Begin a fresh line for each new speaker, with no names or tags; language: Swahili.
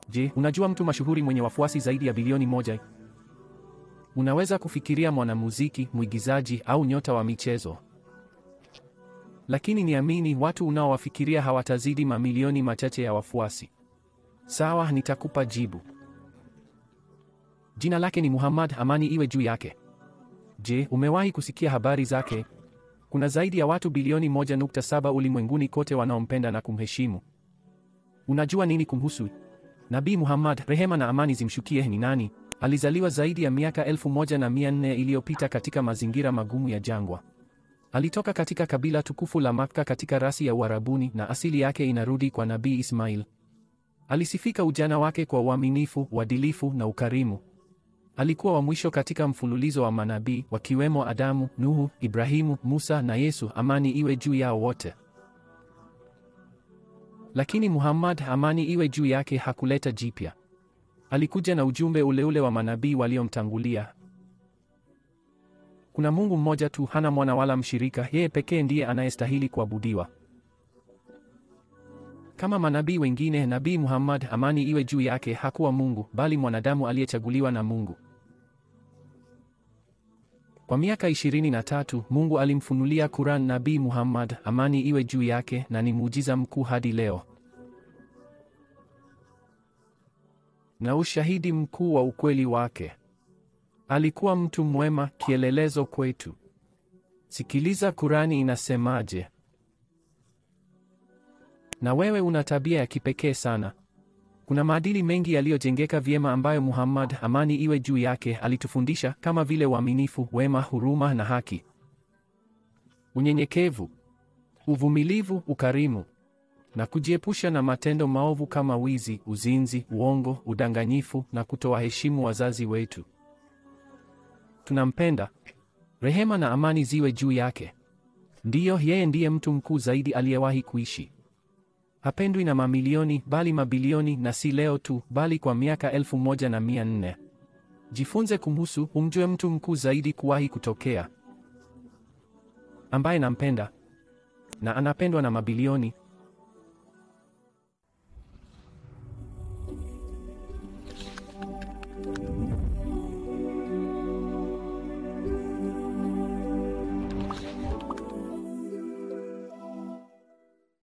Je, unajua mtu mashuhuri mwenye wafuasi zaidi ya bilioni moja? Unaweza kufikiria mwanamuziki, mwigizaji au nyota wa michezo. Lakini niamini, watu unaowafikiria hawatazidi mamilioni machache ya wafuasi. Sawa, nitakupa jibu. Jina lake ni Muhammad, amani iwe juu yake. Je, umewahi kusikia habari zake? Kuna zaidi ya watu bilioni 1.7 ulimwenguni kote wanaompenda na kumheshimu. Unajua nini kumhusu? Nabii Muhammad, rehema na amani zimshukie, ni nani? Alizaliwa zaidi ya miaka elfu moja na mia nne iliyopita katika mazingira magumu ya jangwa. Alitoka katika kabila tukufu la Makka katika rasi ya Uarabuni na asili yake inarudi kwa Nabii Ismail. Alisifika ujana wake kwa uaminifu, uadilifu na ukarimu. Alikuwa wa mwisho katika mfululizo wa manabii wakiwemo Adamu, Nuhu, Ibrahimu, Musa na Yesu, amani iwe juu yao wote. Lakini Muhammad, amani iwe juu yake, hakuleta jipya. Alikuja na ujumbe ule ule wa manabii waliomtangulia. Kuna Mungu mmoja tu, hana mwana wala mshirika, yeye pekee ndiye anayestahili kuabudiwa. Kama manabii wengine, Nabii Muhammad, amani iwe juu yake, hakuwa Mungu, bali mwanadamu aliyechaguliwa na Mungu. Kwa miaka ishirini na tatu Mungu alimfunulia Quran Nabii Muhammad, amani iwe juu yake, na ni muujiza mkuu hadi leo. Na ushahidi mkuu wa ukweli wake. Alikuwa mtu mwema, kielelezo kwetu. Sikiliza Kurani inasemaje. Na wewe una tabia ya kipekee sana. Kuna maadili mengi yaliyojengeka vyema ambayo Muhammad, amani iwe juu yake, alitufundisha kama vile uaminifu, wema, huruma na haki. Unyenyekevu, uvumilivu, ukarimu na kujiepusha na matendo maovu kama wizi, uzinzi, uongo, udanganyifu na kutowaheshimu wazazi wetu. Tunampenda. Rehema na amani ziwe juu yake. Ndiyo, yeye ndiye mtu mkuu zaidi aliyewahi kuishi. Hapendwi na mamilioni bali mabilioni, na si leo tu, bali kwa miaka elfu moja na mia nne. Jifunze kumhusu, umjue mtu mkuu zaidi kuwahi kutokea, ambaye nampenda na anapendwa na mabilioni.